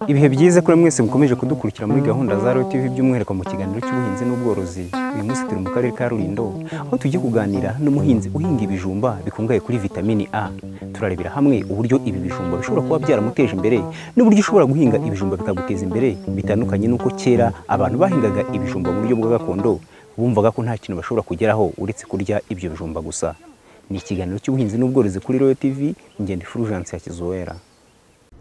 ibihe byiza kuri mwese mukomeje kudukurikira muri gahunda za rotivi by'umwihariko mu kiganiro cy'ubuhinzi n'ubworozi uyu munsi turi mu karere ka rulindo aho tugiye kuganira n'umuhinzi uhinga ibijumba bikungahaye kuri vitamini a turarebera hamwe uburyo ibi bijumba bishobora kuba byaramuteje imbere n'uburyo ushobora guhinga ibijumba bikaguteza imbere bitandukanye n'uko kera abantu bahingaga ibijumba mu buryo bwa gakondo bumvaga ko nta kintu bashobora kugeraho uretse kurya ibyo bijumba gusa ni ikiganiro cy'ubuhinzi n'ubworozi kuri royo tivi ngende fulgence ya kizuwera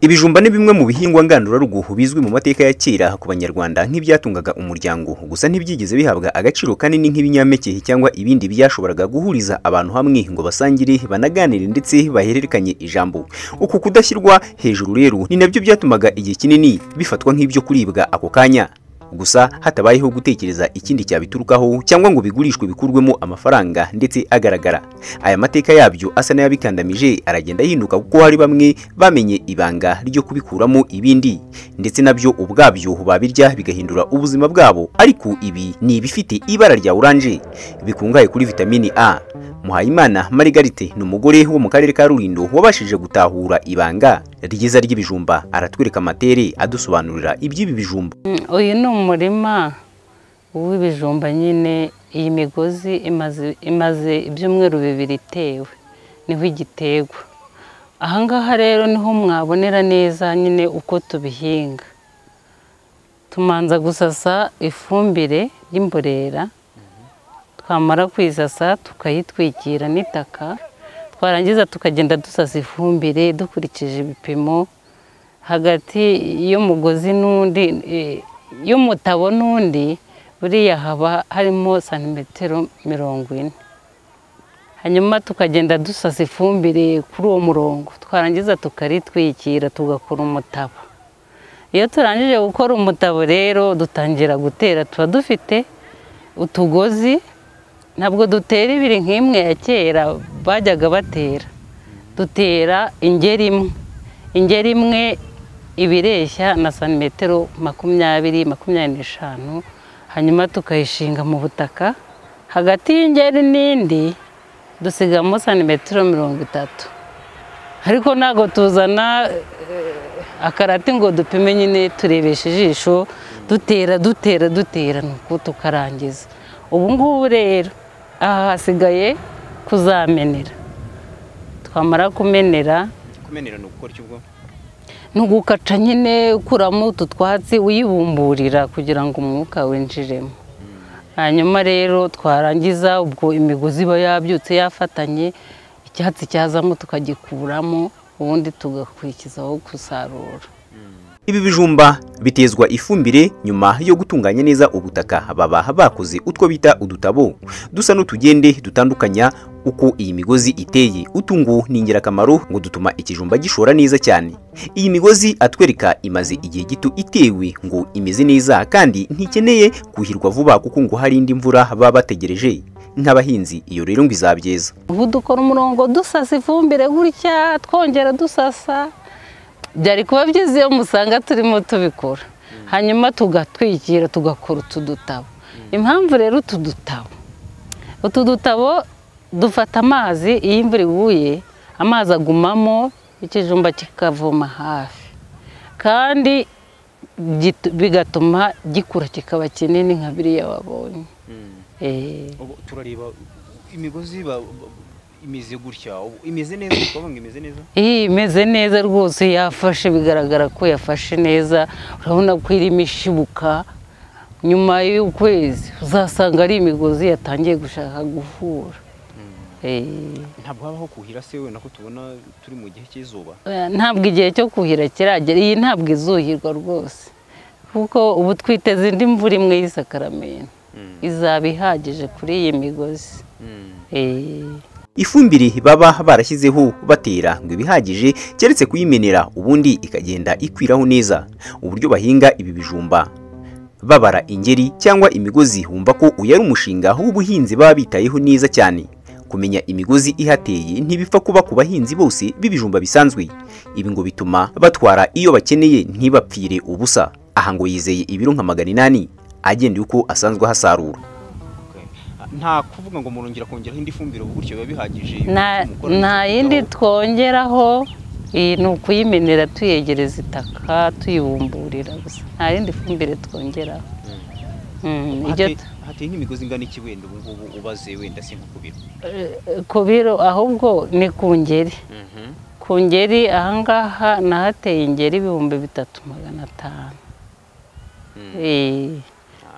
Ibijumba ni bimwe mu bihingwa ngandurarugo bizwi mu mateka ya kera ku Banyarwanda nk'ibyatungaga umuryango gusa ntibyigeze bihabwa agaciro kanini nk'ibinyampeke cyangwa ibindi byashoboraga guhuriza abantu hamwe ngo basangire banaganire ndetse bahererekanye ijambo uku kudashyirwa hejuru rero ni nabyo byatumaga igihe kinini bifatwa nk'ibyo kuribwa ako kanya gusa hatabayeho gutekereza ikindi cyabiturukaho cyangwa ngo bigurishwe bikurwemo amafaranga ndetse agaragara aya mateka yabyo asa n'ayabikandamije aragenda yihinduka kuko hari bamwe bamenye ibanga ryo kubikuramo ibindi ndetse nabyo ubwabyo babirya bigahindura ubuzima bwabo ariko ibi ni ibifite ibara rya oranje bikungahaye kuri vitamini a muhayimana marigarite ni umugore wo mu karere ka rulindo wabashije gutahura ibanga ryiza ry'ibijumba aratwereka amatere adusobanurira iby'ibi bijumba uyu ni umurima w'ibijumba nyine iyi migozi imaze ibyumweru bibiri itewe niho igiterwa ahangaha rero niho mwabonera neza nyine uko tubihinga tumanza gusasa ifumbire y'imborera twamara kuyisasa tukayitwikira n'itaka twarangiza tukagenda dusasa ifumbire dukurikije ibipimo hagati y'umugozi n'undi y'umutabo n'undi buriya haba harimo santimetero mirongo ine hanyuma tukagenda dusasa ifumbire kuri uwo murongo twarangiza tukaritwikira tugakora umutabo iyo turangije gukora umutabo rero dutangira gutera tuba dufite utugozi ntabwo dutera ibiri nk'imwe ya kera bajyaga batera dutera ingeri imwe ingeri imwe ibireshya na santimetero makumyabiri makumyabiri n'eshanu hanyuma tukayishinga mu butaka hagati y'ingeri n'indi dusigamo santimetero mirongo itatu ariko ntabwo tuzana akarati ngo dupime nyine turebeshe ijisho dutera dutera dutera nuko tukarangiza ubu ngubu rero aha hasigaye kuzamenera twamara kumenera kumenera ni ugukora iki ubwo ni ugukaca nyine ukuramo utu twatsi uyibumburira kugira ngo umwuka winjiremo hanyuma rero twarangiza ubwo imigozi iba yabyutse yafatanye icyatsi cyazamo tukagikuramo ubundi tugakurikizaho gusarura ibi bijumba bitezwa ifumbire nyuma yo gutunganya neza ubutaka baba bakoze utwo bita udutabo dusa n'utugende dutandukanya uko iyi migozi iteye utungu ni ingirakamaro ngo dutuma ikijumba gishora neza cyane iyi migozi atwereka imaze igihe gito itewe ngo imeze neza kandi ntikeneye kuhirwa vuba kuko ngo hari indi mvura baba bategereje nk'abahinzi iyo rero ngo izabyeza ubu dukora umurongo dusasa ifumbire gutya twongera dusasa byari kuba byiza iyo musanga turimo tubikora hanyuma tugatwikira tugakora utu dutabo impamvu rero utu dutabo utu dutabo dufata amazi iyo imvura iguye amazi agumamo ikijumba kikavoma hafi kandi bigatuma gikura kikaba kinini nka biriya wabonye turareba imigozi imeze gutya imeze neza ngo imeze neza iyi imeze neza rwose yafashe bigaragara ko yafashe neza urabona ko irimo ishibuka nyuma y'ukwezi uzasanga ari imigozi yatangiye gushaka guhura ntabwo habaho kuhira se we nako tubona turi mu gihe cy'izuba ntabwo igihe cyo kuhira kiragera iyi ntabwo izuhirwa rwose kuko ubu twiteze indi mvura imwe y'isakaramento izaba ihagije kuri iyi migozi ifumbire baba barashyizeho batera ngo ibihagije keretse kuyimenera ubundi ikagenda ikwiraho neza uburyo bahinga ibi bijumba babara ingeri cyangwa imigozi wumva ko uyu ari umushinga w'ubuhinzi baba bitayeho neza cyane kumenya imigozi ihateye ntibipfa kuba ku bahinzi bose b'ibijumba bisanzwe ibi ngo bituma batwara iyo bakeneye ntibapfire ubusa aha ngo yizeye ibiro nka magana inani agenda uko asanzwe ahasarura nta kuvuga ngo murongera kongeraho indi fumbire ubu gutyo biba bihagije nta nta yindi twongeraho iyi ni ukuyimenera tuyegereza itaka tuyibumburira gusa nta yindi fumbire twongeraho Mm, ibyo tu- hateye nk'imigozi ingana iki wenda ubu ngubu ubaze wenda si nko ku biro ku biro ahubwo ni ku ngeri ku ngeri ahangaha nahateye ingeri ibihumbi bitatu magana atanu Eh,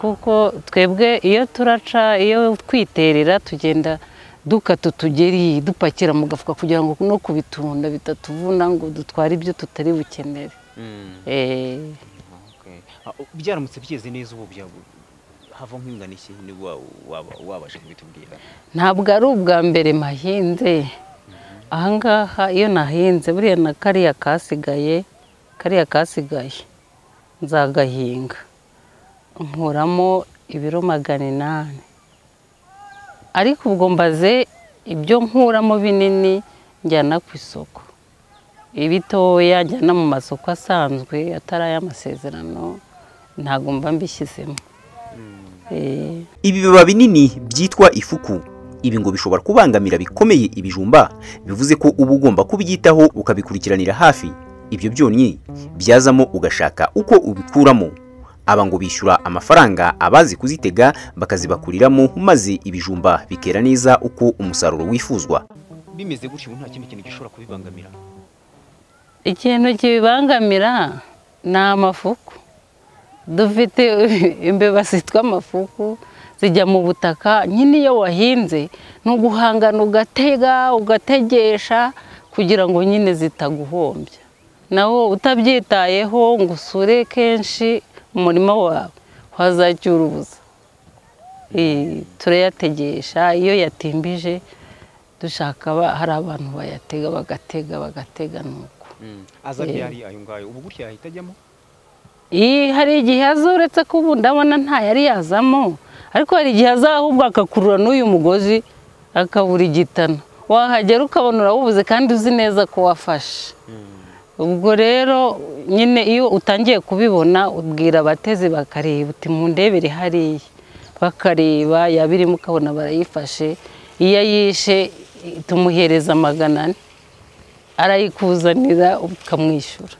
kuko twebwe iyo turaca iyo twiterera tugenda dukata utugeri dupakira mu gafuka kugira ngo no kubitunda bitatuvuna ngo dutware ibyo tutari bukenere Eh, Okay. Ah, u- byaramutse byeze neza ubu byabu hava nk'ingana iki niba wa- waba- wabasha kubitubwira ntabwo ari ubwa mbere mahinze ahangaha iyo nahinze buriya na kariya kasigaye kariya kasigaye nzagahinga nkuramo ibiro magana inani ariko ubwo mbaze ibyo nkuramo binini njyana ku isoko ibitoya njyana mu masoko asanzwe atari ay'amasezerano ntabwo mba mbishyizemo Eh, ibibiba binini byitwa ifuku ibi ngo bishobora kubangamira bikomeye ibijumba bivuze ko uba ugomba kubyitaho ukabikurikiranira hafi ibyo byonnyi byazamo ugashaka uko ubikuramo aba ngo bishyura amafaranga abazi kuzitega bakazibakuriramo maze ibijumba bikera neza uko umusaruro wifuzwa bimeze gutyo ubu nta kindi kintu gishobora kubibangamira ikintu kibibangamira ni amafuku dufite imbeba zitwa amafuku zijya mu butaka nyine iyo wahinze ni uguhangana ugatega ugategesha kugira ngo nyine zitaguhombya nawe utabyitayeho ngo usure kenshi umurima wawe wazacyura ubusa Eh, turayategesha iyo yatimbije dushaka aba- hari abantu bayatega bagatega bagatega nuko aza Eh. byari ayo ngayo ubu gutyo yahita ajyamo Iyi hari igihe aza uretse ko ubu ndabona nta yari yazamo ariko hari igihe aza ahubwo agakurura n'uyu mugozi akabura igitana wahagera ukabona urawubuze kandi uzi neza ko wafashe ubwo rero nyine iyo utangiye kubibona ubwira abatezi bakareba uti mundebere hariya bakareba yaba irimo ukabona barayifashe iyo ayishe tumuhereza magana ane arayikuzanira ukamwishyura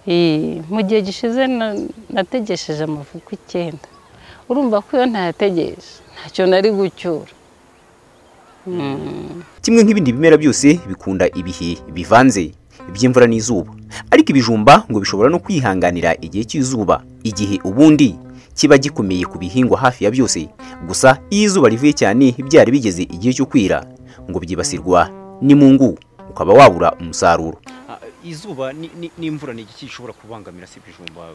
Ee, mu gihe gishize na- nategesheje amavuko icyenda urumva ko iyo ntayategeje ntacyo nari gucyura kimwe nk'ibindi bimera byose bikunda ibihe bivanze by'imvura n'izuba ariko ibijumba ngo bishobora no kwihanganira igihe cy'izuba igihe ubundi kiba gikomeye ku bihingwa hafi ya byose gusa iyo izuba rivuye cyane byari bigeze igihe cyo kwira ngo byibasirwa n'imungu ukaba wabura umusaruro izuba n'imvura ni iki gishobora kubangamira si ibijumba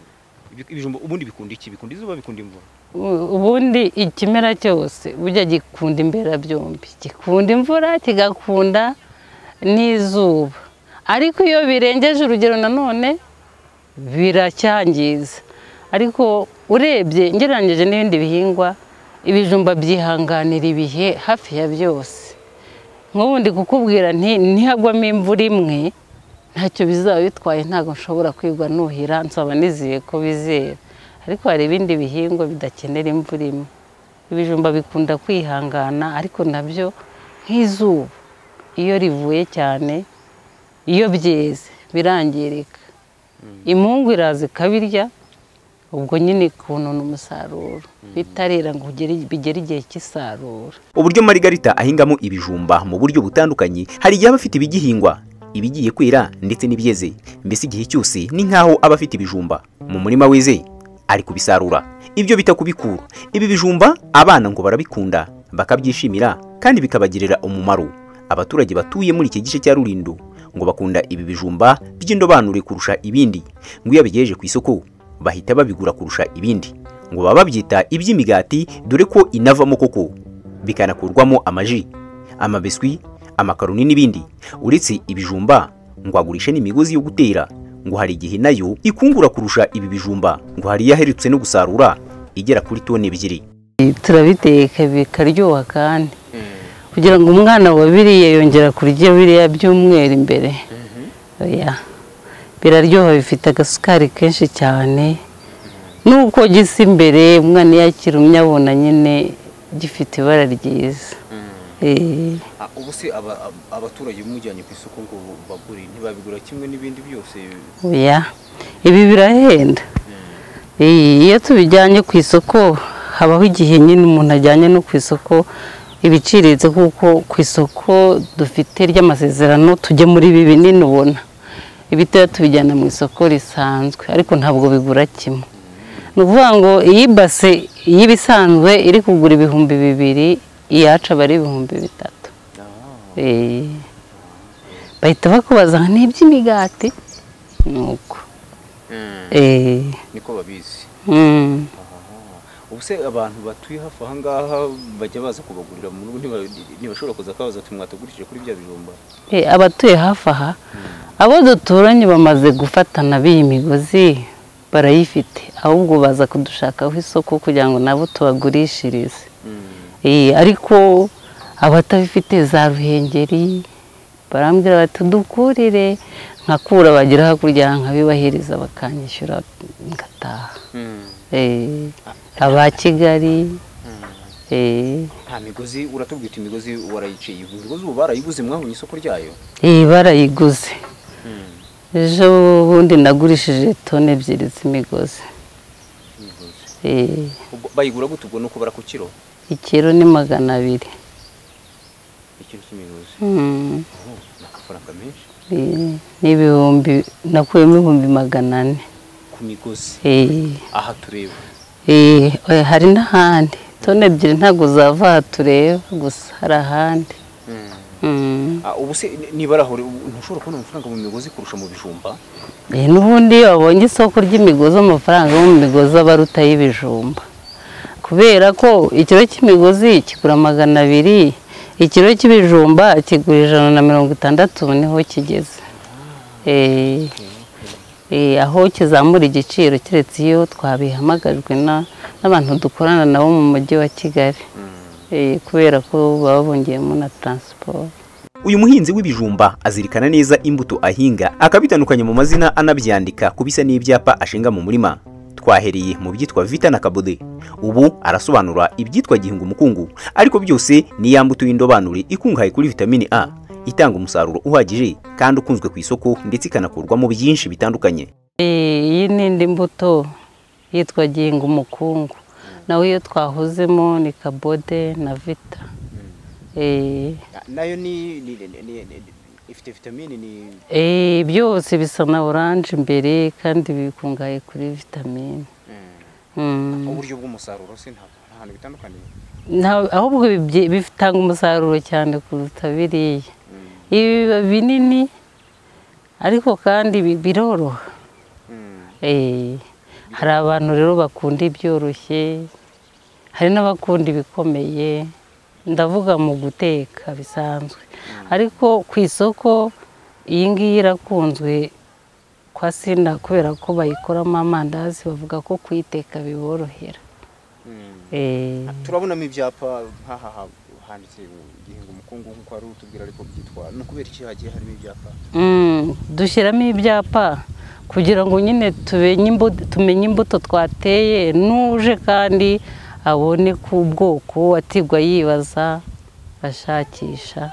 ibijumba ubundi bikunda iki bikunda izuba bikunda imvura U- ubundi ikimera cyose burya gikunda imberabyombi gikunda imvura kigakunda n'izuba ariko iyo birengeje urugero nanone biracyangiza ariko urebye ngereranyije n'ibindi bihingwa ibijumba byihanganira ibihe hafi ya byose nk'ubu ndi kukubwira nti ntihagwamo imvura imwe ntacyo bizaba bitwaye ntabwo nshobora kwigwa nuhira nzaba nizeye ko bizera ariko hari ibindi bihingwa bidakenera imvura imwe ibijumba bikunda kwihangana ariko nabyo nk'izuba iyo rivuye cyane iyo byeze birangirika imungu iraza ikabirya ubwo nyine ikunona umusaruro bitarera ngo ugere- bigere igihe cy'isarura uburyo marigarita ahingamo ibijumba mu buryo butandukanye hari igihe aba afite ibigihingwa ibigiye kwera ndetse n'ibyeze mbese igihe cyose ni nk'aho aba afite ibijumba mu murima weze ari kubisarura ibyo bita kubikura ibi bijumba abana ngo barabikunda bakabyishimira kandi bikabagirira umumaro abaturage batuye muri iki gice cya rurindo ngo bakunda ibi bijumba by'indobanure kurusha ibindi ngo iyo abigejeje ku isoko bahita babigura kurusha ibindi ngo baba babyita iby'imigati dore ko inavamo koko bikanakurwamo amaji amabiswi amakaroni n'ibindi uretse ibijumba ngo agurishe n'imigozi yo gutera ngo hari igihe nayo ikungura kurusha ibi bijumba ngo hari iyaherutse no gusarura igera kuri toni ebyiri turabiteka bikaryoha kandi kugira ngo umwana wabiriye yongera kurya biriya byumweru imbere oya biraryoha bifite agasukari kenshi cyane nuko gisa imbere umwana iyo akirumye abona nyine gifite ibara ryiza Eh, ubu se abaturage bamujyanye ku isoko ngo bagure ntibabigura kimwe n'ibindi byose oya ibi birahenda Eh, iyo tubijyanye ku isoko habaho igihe nyine umuntu ajyanye no ku isoko ibiciriritse kuko ku isoko dufite ry'amasezerano muri ibi binini ubona ibitoya tubijyana mu isoko risanzwe ariko ntabwo bigura kimwe ni ukuvuga ngo iyi base y'ibisanzwe iri kugura ibihumbi bibiri iyacu aba ari ibihumbi bitatu Eh, bahita bakubaza ngo ni iby'imigati ni uko Eh, niko babizi mm. ubu se abantu batuye hafi aha ngaha bajya baza kubagurira mu rugo ntiba- ntibashobora kuza kubabaza ati mwatugurishije kuri bya bijumba Eh, abatuye hafi aha abo duturanye bamaze gufatana b'iyi migozi barayifite ahubwo baza kudushakaho isoko kugira ngo nabo tubagurishirize Eh, ariko abatabifite za ruhengeri barambwira bati dukurire nkakura bagira hakurya nkabibahereza bakanyishyura ngataha Eh, aba Kigali eh, nta migozi uratubwira uti imigozi warayiciye ubu migozi ubu barayiguze mwabonye isoko ryayo iyi barayiguze ejo bundi nagurishije toni ebyiri z'imigozi Imigozi. Eh, Ubwo bayigura gute ubwo ni uko barakukiro ikiro ni magana abiri ikintu cy'imigozi Mm, Oh, ni amafaranga menshi eh, ni ibihumbi nakuyemo ibihumbi magana ane ku migozi Eh, aha tureba eh, oya, hari n'ahandi toni ebyiri ntabwo zava aha tureba gusa hari ahandi Mm. Ah, ubu se ni- nibara aho uri, ubu ntushobora kubona amafaranga mu migozi kurusha mu bijumba Eh, n'ubundi iyo wabonye isoko ry'imigozi amafaranga yo mu migozi aba aruta y'ibijumba kubera ko ikiro cy'imigozi kigura magana abiri ikiro cy'ibijumba kigura ijana na mirongo itandatu ubu niho kigeze Eh, eh, aho kizamura igiciro keretse iyo twabihamagajwe na- n'abantu dukorana nabo mu mujyi wa kigali Eh, kubera ko baba bongeyemo na taransiporo uyu muhinzi w'ibijumba azirikana neza imbuto ahinga akabitandukanya mu mazina anabyandika ku bisa n'ibyapa ashinga mu murima twahereye mu byitwa vita na kabode ubu arasobanura ibyitwa gihinga umukungu ariko byose ni ya mbuto y'indobanure ikungahaye kuri vitamini a itanga umusaruro uhagije kandi ukunzwe ku isoko ndetse ikanakurwamo byinshi bitandukanye Eh, iyi ni indi mbuto yitwa ginga umukungu nawe iyo twahuzemo ni kabode na vita Eh, nayo ni ni- ni- ni- ni- ifite vitamini ni eh, byose bisa na oranje imbere kandi bikungahaye kuri vitamine Mm. uburyo bw'umusaruro se ntabwo nta hantu bitandukaniye Nta- ahubwo bibye- bitanga umusaruro cyane kuruta biriya ibi biba binini ariko kandi bi- biroroha Eh, hari abantu rero bakunda ibyoroshye hari n'abakunda ibikomeye ndavuga mu guteka bisanzwe ariko ku isoko iyi ngiyi irakunzwe kwa sinda kubera ko bayikoramo amandazi bavuga ko kuyiteka biborohera Eh, turabonamo ibyapa nk'aha handitse gihinga umukungu nk'uko wari utubwira ariko byitwa ni ukubera iki hagiye harimo ibyapa mm, dushyiramo ibyapa kugira ngo nyine tumenye imbu- tumenye imbuto twateye n'uje kandi abone ku bwoko atigwa yibaza ashakisha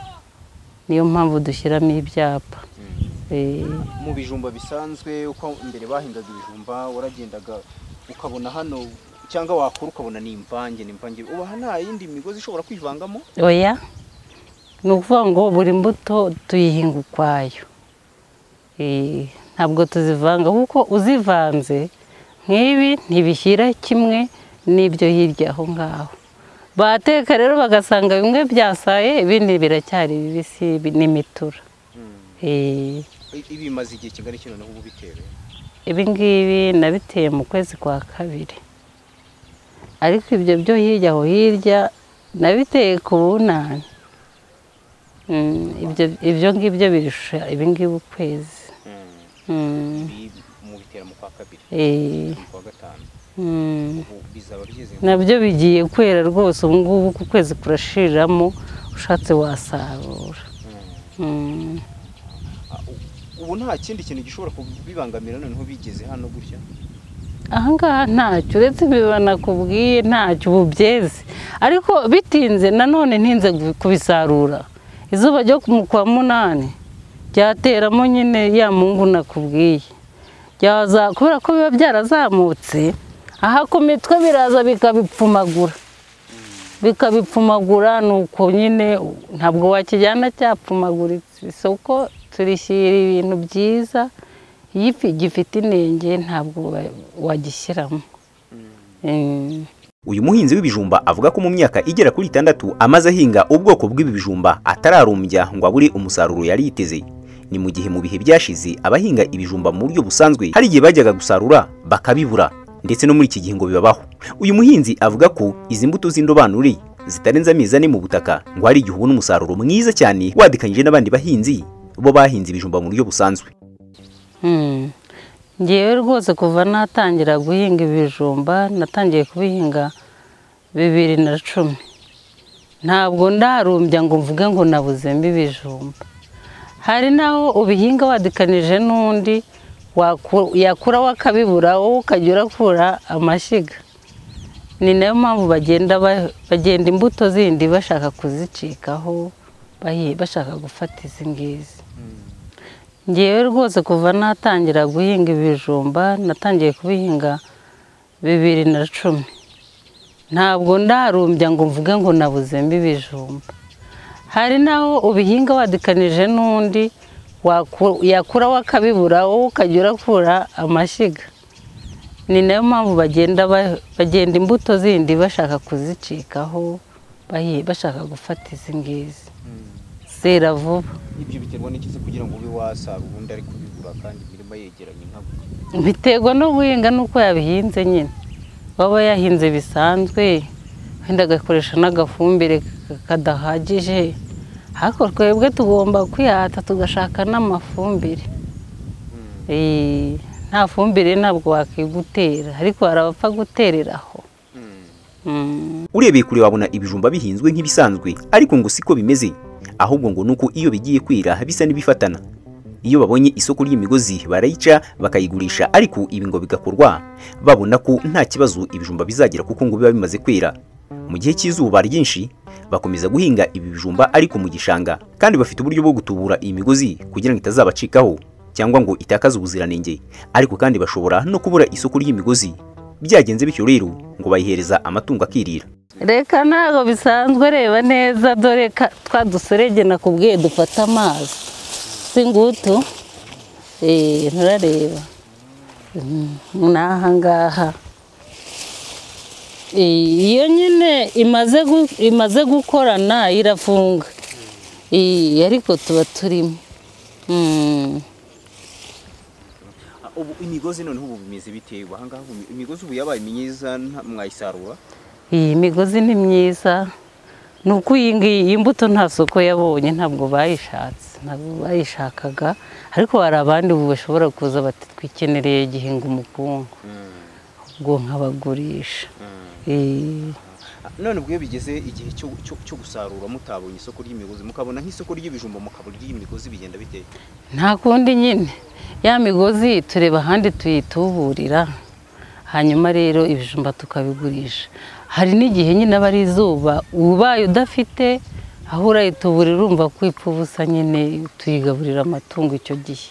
niyo mpamvu dushyiramo ibyapa Eh, mu bijumba bisanzwe uko mbere bahingaga ibijumba waragendaga ukabona hano cyangwa wakora ukabona ni imvange ni imvange ubu aha nta yindi migozi ishobora kwivangamo oya ni ukuvuga ngo buri mbuto tuyihinga ukwayo Eh, ntabwo tuzivanga kuko uzivanze nk'ibi ntibishyira kimwe n'ibyo hirya aho ngaho bateka rero bagasanga bimwe byasaye ibindi biracyari bibisi bi- n'imitura Eh, I- ibi bimaze igihe kingana iki noneho ubu bitewe ibi ngibi nabiteye mu kwezi kwa kabiri ariko ibyo byo hirya aho hirya nabiteye ku bunani Mm, ibyo- ibyo ngibyo birusha ibingibi ukwezi Mm. Mm, Ibi mubitera mu kwa kabiri eh, mu kwa gatanu mm. ubu bizaba byize nabyo bigiye kwera rwose ubu ngubu uku kwezi kurashiriramo ushatse wasarura Mm. Mm. Ah, u- ubu nta kindi kintu gishobora kubibangamira noneho bigeze hano gutya ahangaha ntacyo uretse ibiba nakubwiye ntacyo ubu byeze ariko bitinze nanone ntinze gu- kubisarura izuba ryo ku- mu kwa munani ryateramo nyine ya mungu nakubwiye Ryaza- kubera ko biba byarazamutse aha ku mitwe biraza bikabipfumagura bikabipfumagura ni uko nyine ntabwo wakijyana cyapfumaguritse isoko turishyira ibintu byiza iyo ifi- gifite inenge ntabwo wa- wagishyiramo Eh. Uyu muhinzi w'ibijumba avuga ko mu myaka igera kuri itandatu amaze ahinga ubwoko bw'ibi bijumba atararumbya ngo abure umusaruro yari yiteze. Ni mu gihe mu bihe byashize abahinga ibijumba mu buryo busanzwe hari igihe bajyaga gusarura bakabibura ndetse no muri iki gihe ngo bibabaho. Uyu muhinzi avuga ko izi mbuto z'indobanure zitarenze amezi ane mu butaka ngo hari igihe ubona umusaruro mwiza cyane wadikanyije n'abandi bahinzi bo bahinze ibijumba mu buryo busanzwe. Mm. ngewe rwose kuva natangira guhinga ibijumba natangiye kubihinga bibiri na cumi ntabwo ndarumbya ngo mvuge ngo nabuzemo ibijumba hari naho ubihinga wadikanije n'undi waku- yakura wakabibura wowe ukajya urakura amashyiga ni nayo mpamvu bagenda ba- bagenda imbuto zindi bashaka kuzicikaho bahi- bashaka gufata izi ngizi ngewe rwose kuva natangira guhinga ibijumba natangiye kubihinga bibiri na cumi ntabwo ndarumbya ngo mvuge ngo nabuzemo ibijumba hari naho ubihinga wadikanije n'undi waku- yakura wakabibura wowe ukajya urakura amashyiga ni nayo mpamvu bagenda ba- bagenda imbuto zindi bashaka kuzicikaho bahi- bashaka gufata izi ngizi zera vuba ibyo biterwa n'ikiza kugira ngo ube wasarura ubundi ari kubigura kandi imirima yegeranye nka gutya biterwa no guhinga n'uko yabihinze nyine waba yahinze bisanzwe wenda agakoresha n'agafumbire ka- kadahagije ariko twebwe tugomba kwihata tugashaka n'amafumbire Eh, nta fumbire ntabwo wakigutera ariko hari abapfa gutereraho Mm. urebeye kure wabona ibijumba bihinzwe nk'ibisanzwe ariko ngo siko bimeze ahubwo ngo nuko iyo bigiye kwira bisa n'ibifatana iyo babonye isoko ry'imigozi barayica bakayigurisha ariko ibi ngo bigakorwa babona ko nta kibazo ibijumba bizagira kuko ngo biba bimaze kwera mu gihe cy'izuba ryinshi bakomeza guhinga ibi bijumba ariko mu gishanga kandi bafite uburyo bwo gutubura iyi migozi kugira ngo itazabacikaho cyangwa ngo itakaze ubuziranenge ariko kandi bashobora no kubura isoko ry'imigozi byagenze bityo rero ngo bayihereza amatungo akirira reka ntabwo bisanzwe reba neza dore ka- twa duserege nakubwiye dufata amazi si ngutu Eh, nturareba Mm, ni aha ngaha Eh, iyo nyine imaze gu- imaze gukorana irafunga Eh, ariko tuba turimo Mm. Ah, ubu imigozi noneho ubu bimeze bitewe ahangaha ubu imigozi ubu yabaye myiza nta- mwayisarura iyi migozi ni myiza ni uko iyi ngiyi iyi mbuto nta soko yabonye ntabwo bayishatse ntabwo bayishakaga ariko hari abandi ubu bashobora kuza bati twikenereye gihinga umukungu ubwo nkabagurisha Eh, Ah, none ubwo iyo bigeze igihe cyo- cyo cyo gusarura mutabonye isoko ry'imigozi mukabona nk'isoko ry'ibijumba mukabona iry'imigozi bigenda biteye nta kundi nyine ya migozi tureba ahandi tuyituburira hanyuma rero ibijumba tukabigurisha hari n'igihe nyine aba ari izuba ubaye udafite aho urayituburira urumva ko ipfa ubusa nyine tuyigaburira amatungo icyo gihe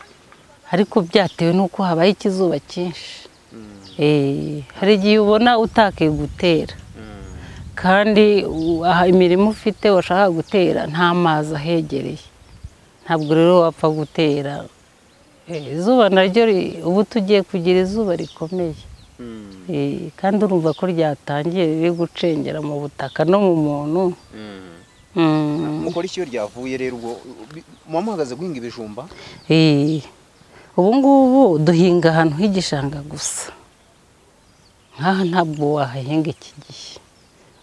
ariko byatewe n'uko habaye ikizuba cyinshi Eh, hari igihe ubona utakeye gutera kandi u- aha imirimo ufite washaka gutera nta mazi ahegereye ntabwo rero wapfa gutera Eh, izuba naryo ri- ubu tugiye kugira izuba rikomeye Eh, kandi urumva ko ryatangiye riri gucengera mu butaka no mu muntu Mm. mukora iki iyo ryavuye rero ubwo bi- muba muhagaze guhinga ibijumba Eh, ubu ngubu duhinga ahantu h'igishanga gusa nk'aha ntabwo wahahinga iki gihe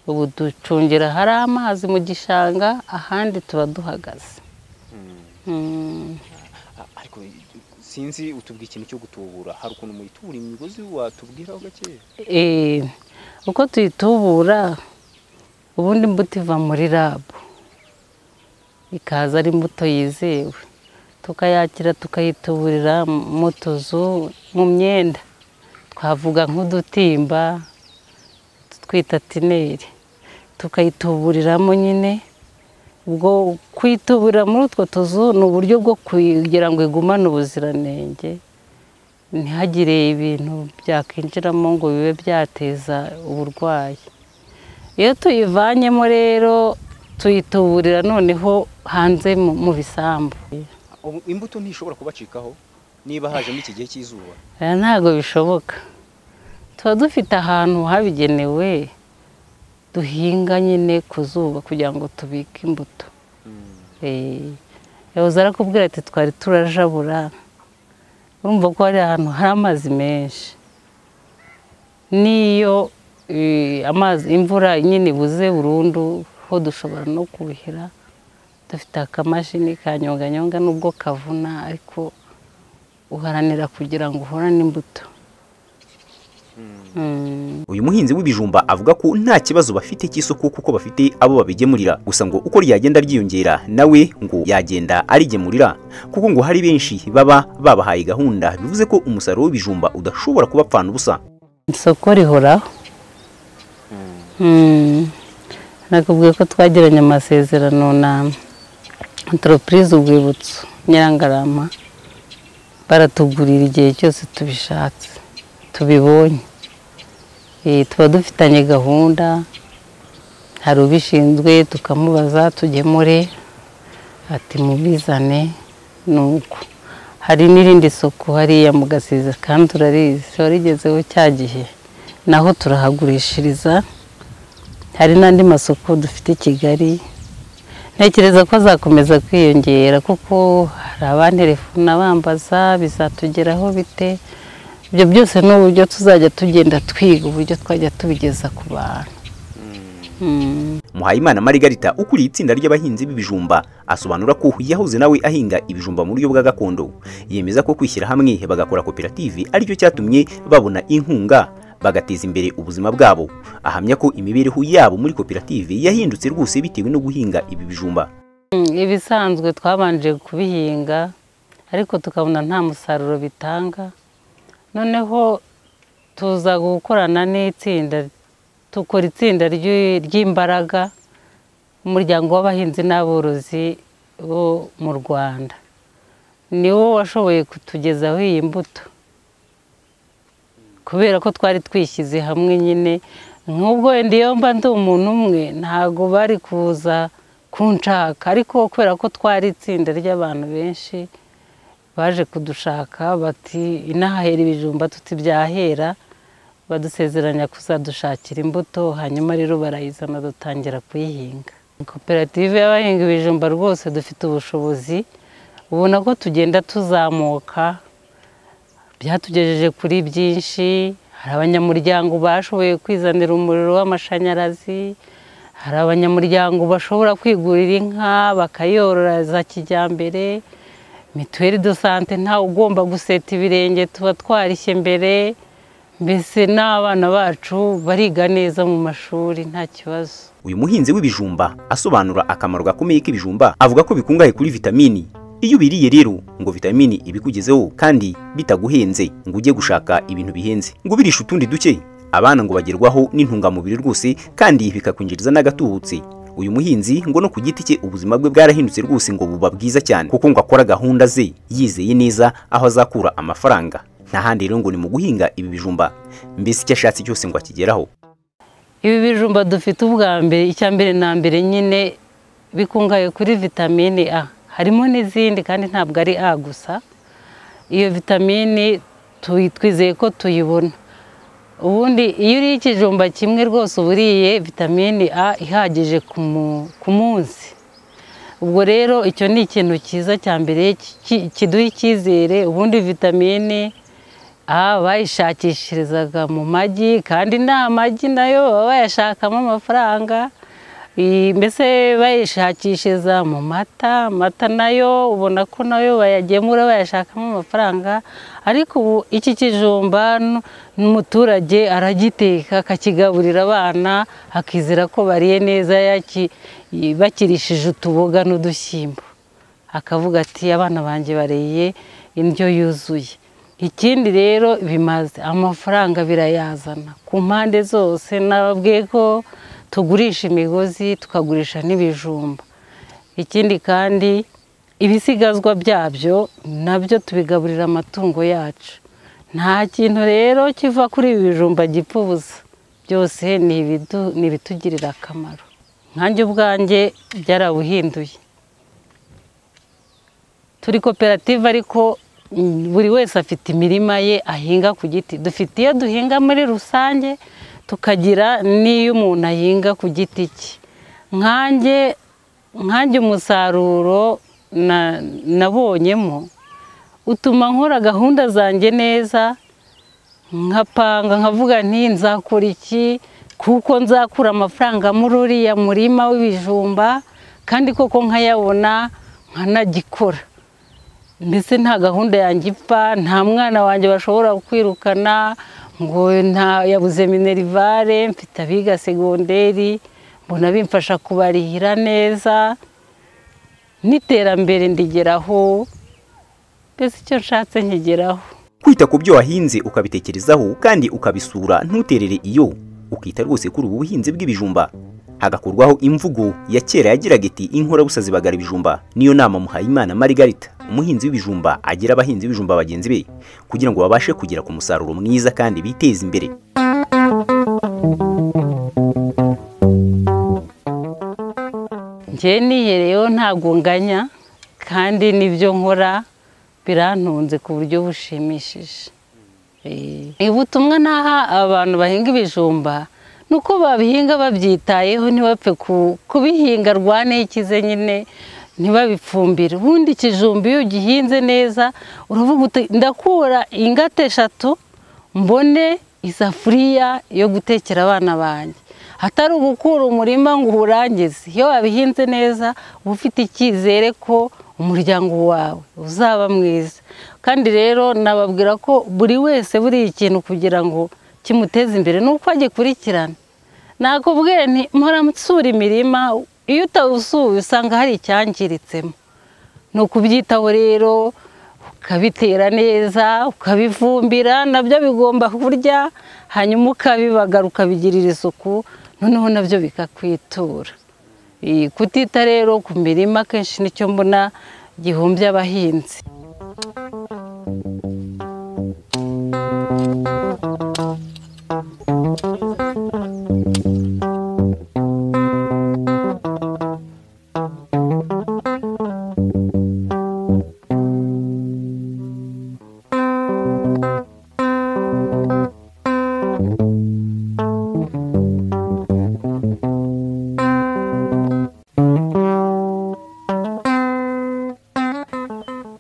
ubu ducungira hari amazi mu gishanga ahandi tuba duhagaze A- ariko sinzi utubwira ikintu cyo gutubura hari ukuntu muyitubura imigozi watubwiraho gake Eh, uko tuyitubura ubundi imbuto iva muri rabu ikaza ari imbuto yizewe tukayakira tukayituburira mu tuzu mu myenda twavuga nk'udutimba twita tineri tukayituburiramo nyine ubwo kuyituburira muri utwo tuzu ni uburyo bwo kugira ngo igumane ubuziranenge ntihagire ibintu byakwinjiramo ngo bibe byateza uburwayi iyo tuyivanyemo rero tuyituburira noneho hanze mu mu bisambu Ubu imbuto ntishobora kubacikaho niba hajemo iki gihe cy'izuba Oya, ntabwo bishoboka tuba dufite ahantu habigenewe duhinga nyine ku zuba kugira ngo tubike imbuto Eh, yahoze arakubwira ati twari turajabura urumva ko hari ahantu hari amazi menshi n'iyo eh, amazi imvura nyine ibuze burundu ho dushobora no kuhira dufite akamashini kanyonganyonga n'ubwo kavuna ariko uharanira kugira ngo uhorane imbuto Mm. uyu muhinzi w'ibijumba avuga ko nta kibazo bafite cy'isoko kuko bafite abo babigemurira gusa ngo uko ryagenda ryiyongera nawe ngo yagenda arigemurira kuko ngo hari benshi baba babahaye gahunda bivuze ko umusaruro w'ibijumba udashobora kuba apfana ubusa isoko rihoraho Mm. nakubwiye ko twagiranye amasezerano na enteropurize urwibutso nyirangarama baratugurira igihe cyose tubishatse tubibonye Eh, tuba dufitanye gahunda hari ubishinzwe tukamubaza tugemure ati mubizane ni uko hari n'irindi soko hariya mu gasiza kandi urarizi warigezeho cya gihe naho turahagurishiriza hari n'andi masoko dufite i kigali ntekereza ko azakomeza kwiyongera kuko hari abanterefona bambaza bizatugeraho bite ibyo byose ni uburyo tuzajya tugenda twiga uburyo twajya tubigeza ku bantu Mm. Muhayimana Margarita ukuriye itsinda ry'abahinzi b'ibijumba asobanura ko yahoze nawe ahinga ibijumba mu buryo bwa gakondo yemeza ko kwishyira hamwe bagakora koperative aricyo cyatumye babona inkunga bagateza imbere ubuzima bwabo ahamya ko imibereho yabo muri koperative yahindutse rwose bitewe no guhinga ibi bijumba Mm, ibisanzwe twabanje kubihinga ariko tukabona nta musaruro bitanga noneho tuza gukorana n'itsinda tukora itsinda ry'i- ry'imbaraga umuryango w'abahinzi n'aborozi bo mu rwanda ni wo washoboye kutugezaho iyi mbuto kubera ko twari twishyize hamwe nyine nk'ubwo wenda iyo mba ndi umuntu umwe ntabwo bari kuza kunshaka ariko kubera ko twari itsinda ry'abantu benshi baje kudushaka bati inahahera ibijumba tutibyahera badusezeranya kuzadushakira imbuto hanyuma rero barayizana dutangira kuyihinga koperative y'abahinga ibijumba rwose dufite ubushobozi ubona ko tugenda tuzamuka byatugejeje kuri byinshi hari abanyamuryango bashoboye kwizanira umuriro w'amashanyarazi hari abanyamuryango bashobora kwigurira inka bakayorora za kijyambere mituweli do sante ntawe ugomba guseta ibirenge tuba twarishye mbere mbese n'abana bacu bariga neza mu mashuri nta kibazo uyu muhinzi w'ibijumba asobanura akamaro gakomeye k'ibijumba avuga ko bikungahaye kuri vitamini iyo ubiriye rero ngo vitamini ibikugezeho kandi bitaguhenze ngo ujye gushaka ibintu bihenze ngo ubirishe utundi duke abana ngo bagerwaho n'intungamubiri rwose kandi bikakwinjiriza n'agatubutse uyu muhinzi ngo no ku giti cye ubuzima bwe bwarahindutse rwose ngo buba bwiza cyane kuko ngo akora gahunda ze yizeye neza aho azakura amafaranga nta handi rero ngo ni mu guhinga ibi bijumba mbese icyo ashatse cyose ngo akigeraho ibi bijumba dufite ubwa mbere icya mbere na mbere nyine bikungahaye kuri vitamine a harimo n'izindi kandi ntabwo ari a gusa iyo vitamine tuyi- twizeye ko tuyibona ubundi iyo uriye ikijumba kimwe rwose uba uriye vitamine a ihagije ku mu- ku munsi ubwo rero icyo ni ikintu cyiza cya mbere ki- ki- kiduha icyizere ubundi vitamine aha bayishakishirizaga mu magi kandi nta magi nayo baba bayashakamo amafaranga Iyi- mbese bayishakishiriza mu mata amata nayo ubona ko nayo bayagemura bayashakamo amafaranga ariko ubu iki kijumba n- n'umuturage aragiteka akakigaburira abana akizera ko bariye neza yaki- bakirishije utuboga n'udushyimbo akavuga ati abana banjye bariye indyo yuzuye ikindi rero bimaze amafaranga birayazana ku mpande zose nababwiye ko tugurisha imigozi tukagurisha n'ibijumba ikindi kandi ibisigazwa byabyo nabyo tubigaburira amatungo yacu nta kintu rero kiva kuri ibi bijumba gipfa ubusa byose ni ibidu- ni ibitugirira akamaro nkanjye ubwanjye byarabuhinduye turi koperative ariko mm, buri wese afite imirima ye ahinga ku giti dufite iyo duhinga muri rusange tukagira n'iyo umuntu ahinga ku giti cye nkanjye nkanjye umusaruro na- nabonyemo utuma nkora gahunda zanjye neza nkapanga nkavuga nti nzakora iki kuko nzakura amafaranga muri uriya murima w'ibijumba kandi koko nkayabona nkanagikora mbese nta gahunda yanjye ipfa nta mwana wanjye bashobora kwirukana ngo nta yabuze minerivare mfite abiga segonderi mbona bimfasha kubarihira neza n'iterambere ndigeraho mbese icyo nshatse nkigeraho kwita ku byo wahinze ukabitekerezaho kandi ukabisura ntuterere iyo ukita rwose kuri ubu buhinzi bw'ibijumba hagakurwaho imvugo ya kera yagiraga iti inkora busa zibagara ibijumba niyo nama muhayimana marigarita umuhinzi w'ibijumba agira abahinzi b'ibijumba bagenzi be kugira ngo babashe kugera ku musaruro mwiza kandi biteze imbere njyewe nihereyeho ntabwo nganya kandi n'ibyo nkora birantunze ku buryo bushimishije Eh, ubutumwa naha abantu bahinga ibijumba ni uko babihinga babyitayeho ntibapfe ku- kubihinga rwane ikize nyine ntibabifumbire ubundi ikijumba iyo ugihinze neza uravuga uti ndakura ingata eshatu mbone isafuriya yo gutekera abana banjye hatari ugukura umurima ngo uwurangize iyo wabihinze neza uba ufite icyizere ko umuryango wawe uzaba mwiza kandi rero nababwira ko buri wese buriya ikintu kugira ngo kimuteze imbere ni uko agikurikirana nakubwiye nti mpora nsura imirima iyo utawusuye usanga hari icyangiritsemo ni ukubyitaho rero ukabitera neza ukabivumbira nabyo bigomba kurya hanyuma ukabibagara ukabigirira isuku noneho nabyo bikakwitura Eh, kutita rero ku mirima akenshi nicyo mbona gihumbya abahinzi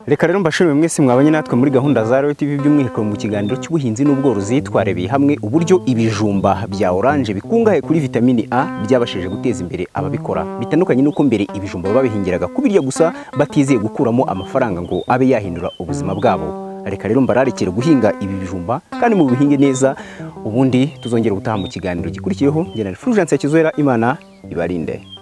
reka rero mbashimire mwese mwabanye natwe muri gahunda za Royal TV by'umwihariko mu kiganiro cy'ubuhinzi n'ubworozi twarebeye hamwe uburyo ibijumba bya oranje bikungahaye kuri vitamini A byabashije guteza imbere ababikora bitandukanye n'uko mbere ibijumba babihingiraga kubirya gusa batizeye gukuramo amafaranga ngo abe yahindura ubuzima bwabo reka rero mbararikire guhinga ibi bijumba kandi mu bihinge neza ubundi tuzongera gutaha mu kiganiro gikurikiyeho njye na Fulgence Kizwera Imana ibarinde